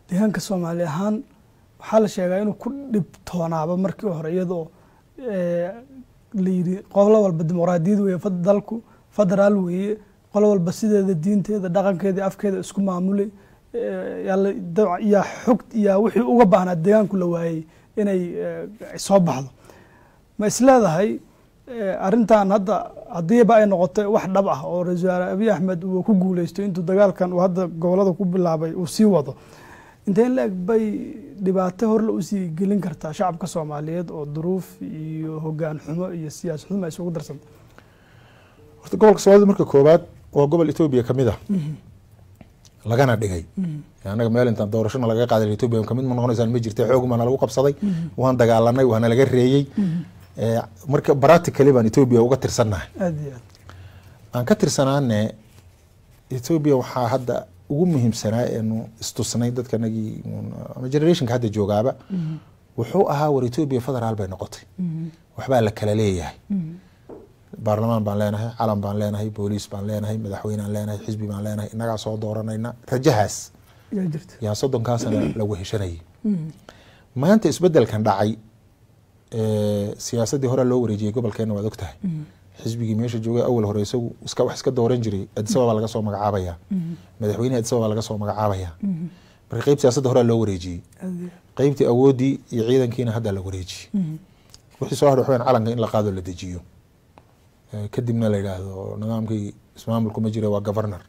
deegaanka soomaali ahaan waxaa la sheegaa inuu ku dhibtoonaaba markii hore iyadoo la yidhi qolo walba dimuqraadiyad weeye dalku federaal weeye qolo walba sideeda diinteeda dhaqankeeda afkeeda isku maamulay yaa xog yaa wixii uga baahnaa deegaanku la waayey inay soo baxdo ma isleedahay arrintan hadda haddiiba ay noqotay wax dhab ah oo ra-isul wasaare abiy axmed uu ku guuleystay intuu dagaalkan uu hadda gobolada ku bilaabay uu sii wado intee in la-eg bay dhibaato horle usii gelin kartaa shacabka soomaaliyeed oo duruuf iyo hogaan xumo iyo siyaasad xumo ay isugu darsanta horta gobolka soomaalida marka koowaad waa gobol etoobiya kamid ah lagana dhigay annaga meel intaan doorashona laga qaaday etoobiya kamid ma noqonaysaan ma jirta xoog baana lagu qabsaday waan dagaalanay waana laga reeyey marka practically baan etoobiya uga tirsannahay aad iyo aad aan ka tirsanaane etoobiya waxaa hadda ugu muhiimsanaa eenu istusnay dadkanagii ama generationka hadda joogaaba wuxuu ahaa war etoobiya federaal bay noqotay waxbaa la kala leeyahay baarlamaan baan leenahay calan baan leenahay booliis baan leenahay madaxweynaan leenahay xisbi baan leenahay innagaa soo dooranayna rajahaas yaa jirta yaa soddonkaasana lagu heshanayay maanta isbedelkan dhacay siyaasaddii hore loo wareejiyey gobolkeena waad ogtahay xisbigii meesha joogay awal hore isagu iska wax iska dooran jiray adisababa laga soo magacaabaya madaxweynehi adisababa laga soo magacaabaya marka qeyb siyaasadda hore loo wareejiyey qeybtii awooddii iyo ciidankiina hadda la wareejiyey wixii soo hadhay waxweyn calanka in la qaado la dejiyo kadibna la yidhaahdo nidaamkii ismaamulku ma jira waa governor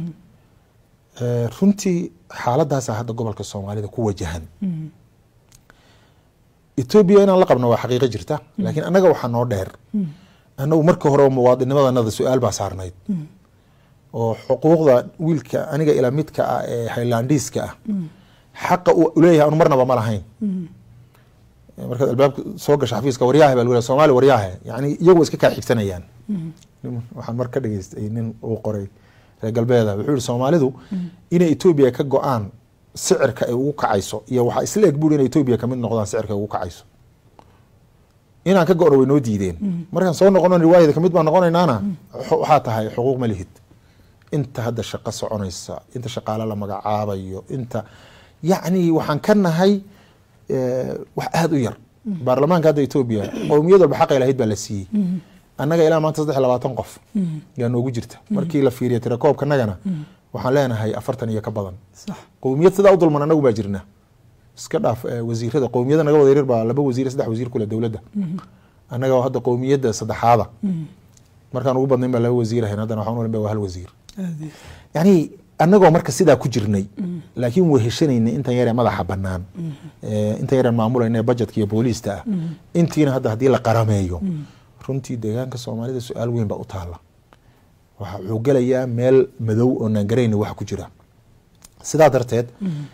runtii xaaladaasaa hadda gobolka soomaalida ku wajahan etoobiya inaan la qabno waa xaqiiqo jirta laakiin annaga waxaa noo dheer annagu marka hore muwaadinimadanada su-aal baa saarnayd oo xuquuqda wiilka aniga ila midka ah ee highlandiiska ah xaqa uu leeyahay anu marnaba ma lahayn markaad albaabka soo gasha xafiiska waryaahe baa lagu soomaali waryaahe yani iyagu iska kaa xigsanayaan waxaan mar ka dhageystay nin uu qoray reer galbeeda wuxuu yihi soomaalidu inay etoobiya ka go-aan sicirka ay ugu kacayso iyo waxaa isla eg buuri inay etoobiya kamid noqdaan sicirka ay ugu kacayso inaan ka go-no way noo diideen markaan soo noqono riwaayada kamid baan noqonaynaana waxaa tahay xuquuq ma lihid inta hadda shaqo soconaysa inta shaqaale la magacaabayo inta yacni waxaan ka nahay wax aada u yar baarlamaanka hadda etoobiya qowmiyad walba xaqay lahayd baa la siiyey annaga ilaa maanta saddex labaatan qof yaa noogu jirta markii la fiiriya tirakoobkanagana waxaan leenahay afartan iyo ka badan qowmiyad sidaa u dulman annagu baa jirna iska dhaaf wasiirada qowmiyada naga wada yaryar baa laba wasiir saddex wasiir kule dowladda annaga hadda qowmiyadda saddexaada markaan ugu badnayn baa laba wasiir ahayn haddana waxaan ulan ba waa hal wasiir yani annagoo marka sidaa ku jirnay laakiin weheshanaynay intan yaree madaxa banaan intan yareen maamulayna budgetka iyo booliista ah intiina hadda haddii la qarameeyo runtii deegaanka soomaalida su-aal weyn baa u taala waxa wuxuu gelayaa meel madow oo naan garayna waxa ku jira sidaa darteed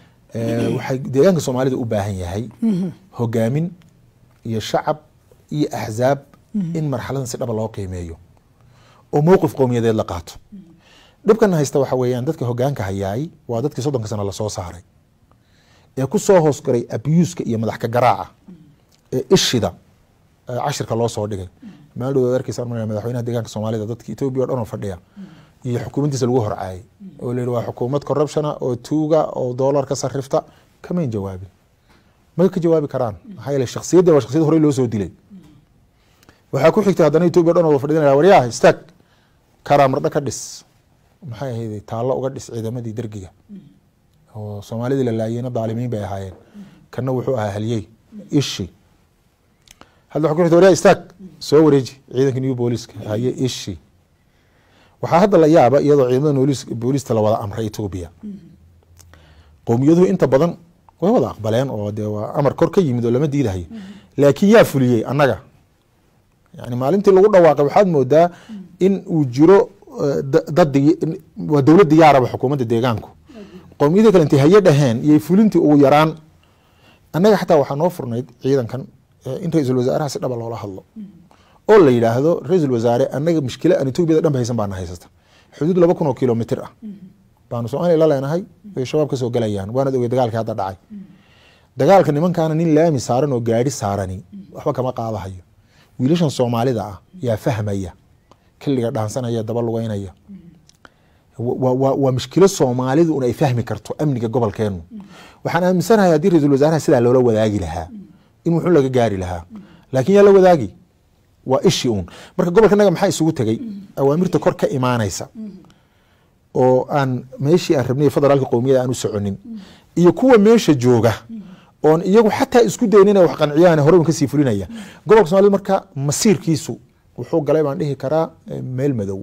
waxay deegaanka soomaalida u baahan yahay hogaamin iyo shacab iyo axzaab in marxaladan si dhaba loo qiimeeyo oo mowqif qowmiyadeed la qaato dhibkana haysta waxa weeyaan dadka hogaanka hayaay waa dadkii soddonka sano lasoo saaray ee ku soo hoosgaray abuuska iyo madax ka garaaca ee ishida cashirka loo soo dhigay meel dhow arkeysa madaxweynaha deegaanka soomaalida dadka etoobiya o dhan oo fadhiya iyo xukuumaddiisa lagu horcaayay oo la yihi waa xukuumad corruptiona oo tuuga oo doolar ka sarrifta kamayn jawaabin ma ka jawaabi karaan maxaa yeele shaksiyadda waa shaksiyad horey loo soo dilay waxaa ku xigtay haddana etoobiya o dhan oo fadhidanaya waryaha istaag karaamardha ka dhis maxay ahayd taallo uga dhis ciidamadii dergiga oo soomaalidii la laayeyna daalimiin bay ahaayeen kana wuxuu ahaa halyey ishi hadda waxa ku xigtay waryaha istaag soo wareeji ciidanka new booliska haye ishi waxaa hadda la yaaba iyadoo ciidamada noolis booliista la wada amray etoobiya qowmiyaduhu inta badan way wada aqbaleen oo dee waa amar kor ka yimid oo lama diidahayo laakiin yaa fuliyey annaga yani maalintii lagu dhawaaqay waxaad moodaa in uu jiro dad waa dowlad diyaaraba xukuumadda deegaanku qowmiyadii kale intay haye dhaheen iyo fulintii ugu yaraan annaga xataa waxaa noo furnayd ciidankan in ra-iisul wasaaraha si dhaba loola hadlo oo la yidhaahdo ra-iisul wasaare annaga mushkila aan etoobiyada dhan ba haysan baana haysata xuduud laba kun oo kilomitr ah baanu soomaaliya la leenahay ay shabaab ka soo gelayaan waanad ogey dagaalkii hadda dhacay dagaalka nimankaana nin laami saaran oo gaari saarani waxba kama qaadahayo wiilashan soomaalida ah yaa fahmaya kiliga dhaansanaya daba lugeynaya wa- wa- waa mushkilo soomaalidu un ay fahmi karto amniga gobolkeenu waxaan aaminsanahay haddii ra-iisul wasaaraha sidaa loola wadaagi lahaa in wuxuu laga gaari lahaa laakiin yaa la wadaagi waa ishi uun marka gobolkanaga maxaa isugu tegey awaamirta kor ka imaanaysa oo aan meeshii aan rabnay federaalka qowmiyada aan u soconin iyo kuwa meesha jooga oon iyagu xataa isku dayn inay wax qanciyaan hore un kasii fulinaya gobolka soomaalida marka masiirkiisu wuxuu galay baan dhihi karaa eh, meel madow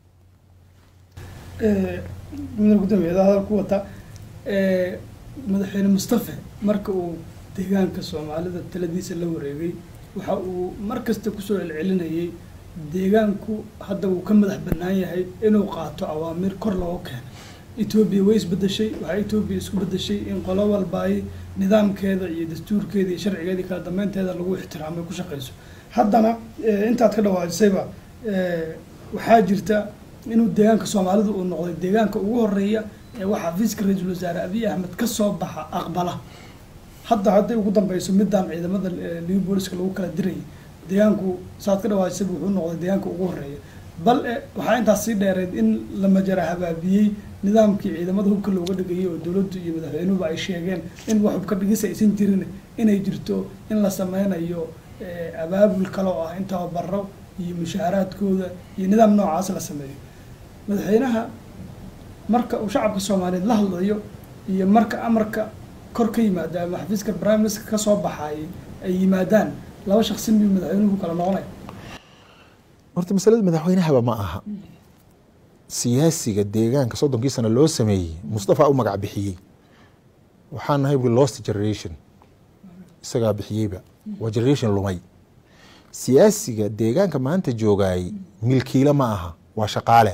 mudane gudoomiyeeda hadal ku wata ee, madaxweyne mustafe marka uu deegaanka soomaalida taladiisa la wareegay waxa uu mar kasta kusoo celcelinayay deegaanku hadda uu ka madax bannaan yahay inuu qaato awaamiir kor looga keeno etoobiya way isbedeshay waxaa etoobiya isku bedeshay in qolo walba ay nidaamkeeda iyo dastuurkeeda iyo sharcigeeda iyo kala dambeynteeda lagu ixtiraamay ku shaqeyso haddana eh, intaad ka dhawaajisayba eh, waxaa jirta inuu deegaanka soomaalida uu noqday deegaanka ugu horeeya ee waxaa xafiiska ra-iisul wasaare abiy ahmed ka soo baxa aqbala hadda hadday ugu dambeyso midaan ciidamada eh, liu booliska lagu kala dirayay deegaanku saad ka dhawaajisayba wuxuu noqday deegaanka ugu horeeya bal eh, waxaa intaas sii dheereed in la majara habaabiyey nidaamkii ciidamada hubka looga dhigayay oo dowladdu iyo madaxweynuhuba ay sheegeen in wax hubka dhigis aysan jirin inay jirto in la sameynayo eh, abaabul kale oo ah in tababaro iyo mushaaraadkooda iyo nidaam noocaas la sameeyo madaxweynaha marka uu shacabka soomaaliyeed la hadlayo iyo marka amarka kor ka yimaada ama xafiiska prime minister ka soo baxaayay ay yimaadaan laba shaqsi miyuu madaxweynuhu kala noqonay horta masalada madaxweynahaba ma aha siyaasiga deegaanka soddonkii sano loo sameeyey mustafa u magac bixiyey waxaan nahay bui lost generation isagaa bixiyeyba waa generation lumay siyaasiga deegaanka maanta joogaayey milkiile ma aha waa shaqaale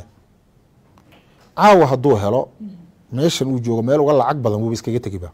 caawa hadduu helo meeshan uu joogo meel uga lacag badan wuuba iskaga tegiba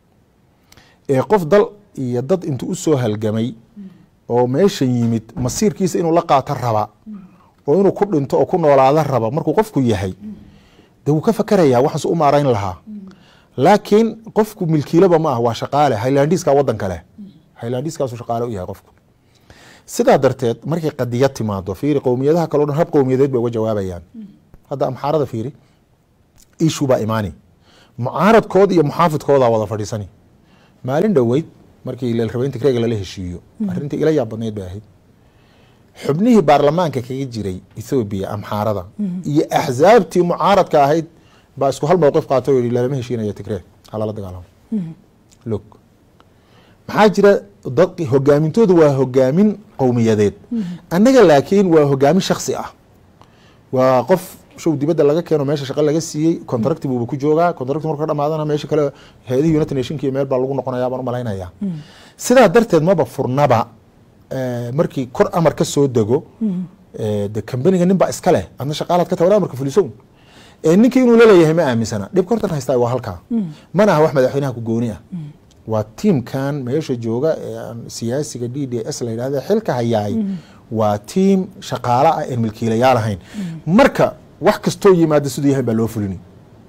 ee qof dal iyo dad intuu usoo halgamay oo meeshan yimid masiirkiisa inuu la qaato raba oo inuu ku dhinto oo ku noolaada raba markuu qofku yahay de wuu ka fakerayaa waxaas u maarayn lahaa laakiin qofku milkiilaba ma ah waa shaqaale highlandiska wadan kale highlandiskaasu shaqaale u yahay qofku sidaa darteed markay qadiyad timaado fiiri qowmiyadaha kaleo dhan hab qowmiyadeed bay uga jawaabayaan hadda amxaarada fiiri ishu baa imaani mucaaradkooda iyo muxaafidkoodaa wada fadhiisani maalin dhoweyd markii lelrabeynta kreega lala heshiiyo arrintii ila yaab badnayd bay ahayd xubnihii baarlamaanka kaga jiray ethoobiya amxaarada iyo axsaabtii mucaaradka ahayd baa isku hal mowqif qaatay oo yihi lalama heshiinaya tigree halala dagaalamo log maxaa jira dad hogaamintoodu waa hogaamin qowmiyadeed annaga laakiin waa hogaamin shaksi ah waa qof show dibadda laga keeno meesha shaqa laga siiyey contracti buuba ku joogaa contracti marku ka dhamaadana meesha kale hay-adihii united nationka iyo meel baa lagu noqonaya baan u malaynayaa sidaa darteed maba furnaba eh, markii kor amar ka soo dego eh, de kambaniga nin baa iska leh adna shaqaalaad ka tawada amarka fulisow ee ninkii inuu laleeyahay ma aaminsana dhibka hortan haystaa waa halkaa mana aha wax madaxweynaha ku gooni ah waa tiimkan meesha jooga ee aan siyaasiga d d s la yidhahda xilka hayaay waa tiim shaqaale ah een milkiilayaal ahayn marka wax kastoo yimaada siduu yahay baa loo fulini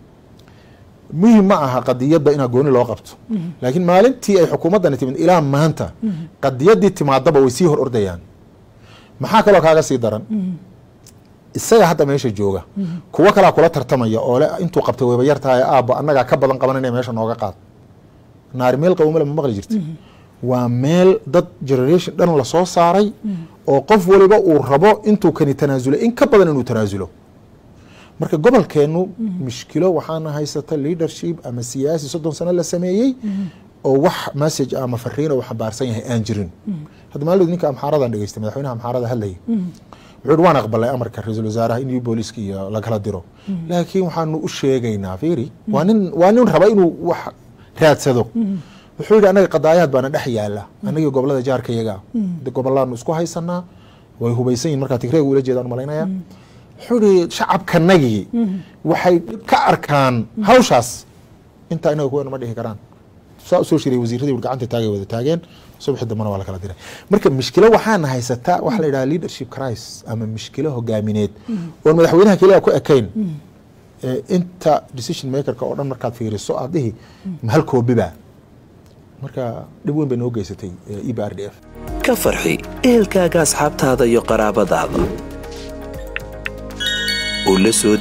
muhim ma aha qadiyadda inaa gooni loo qabto laakiin maalintii ay xukuumaddani timid ilaa maanta qadiyaddii timaadaba way sii hor ordayaan maxaa kaloo kaaga sii daran isaga hadda meesha jooga kuwo kalaa kula tartamaya oo le intuu qabtay wayba yar tahay aabba annagaa ka badan qabananaya meesha nooga qaad naari meel qawmale ma maqli jirta waa meel dad generation dhan lasoo saaray oo qof waliba uu rabo intuu kani tanaasulay in ka badan inuu tanaasulo marka gobolkeenu mushkilo waxaana haysata leadership ama siyaasi soddon sano la sameeyey oo wax message ama fariin uu xambaarsan yahay aan jirin hadda maalid ninka amxaaradan dhegeystay madaxweynaha amxaarada hadlayay wuxuu yihi waan aqbalay amarka ra-iisul wasaaraha in new booliska iyo lagala diro laakiin waxaanu u sheegaynaa fiiri waa nin waa nin raba inuu wax raadsado wuxuu yihi anaga qadaayaad baana dhex yaala anagii gobolada jaarka iyaga de gobolaanu isku haysanaa way hubaysan yihin markaa tigreega ula jeedaan malaynaya wuxuu yihi shacabkanagii waxay ka arkaan hawshaas intaa inaga kuwana ma dhihi karaan saa usoo shiray wasiiradii wur gacanta taagay wada taageen subaxi dambana waa la kala diray marka mishkilo waxaana haysataa waxa la yidhaha leadership crisis ama mishkilo hogaamineed oon madaxweynaha keliya ku ekayn ee inta decision makerka oo dhan markaad fiiriso aad dhihi mahal koobiba marka dhib weyn bay noo geysatay e b r d f ka farxi ehelkaaga asxaabtaada iyo qaraabadaada u la soo deg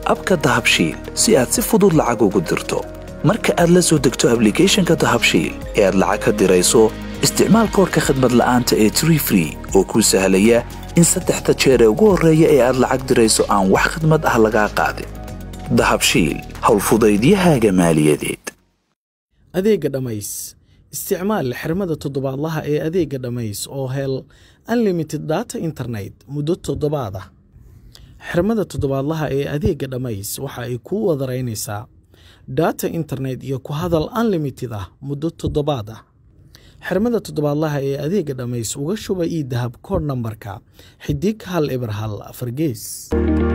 abka dahabshiil si aad si fudud lacag ugu dirto marka aad la soo degto ablicathonka dahabshiil ee aad lacag ka dirayso isticmaal koorka khadmad la'aanta ee tree free oo kuu sahlaya in saddexda jeer ee ugu horreeya ee aad lacag dirayso aan wax khadmad ah lagaa qaadin dahabshiil howlfudaydiyahaaga maaliyadeed adeegga dhammays isticmaal xirmada toddobaadlaha ee adeegga dhammays oo hel unlimited data internet muddo toddobaad ah xirmada toddobaadlaha ee adeegga dhammays waxa ay kuu wadaraynaysaa data internet iyo ku hadal unlimited ah muddo toddobaad ah xirmada toddobaadlaha ee adeegga dhammays uga shuba ii dahab koodh nambarka xidig hal eber hal afar gees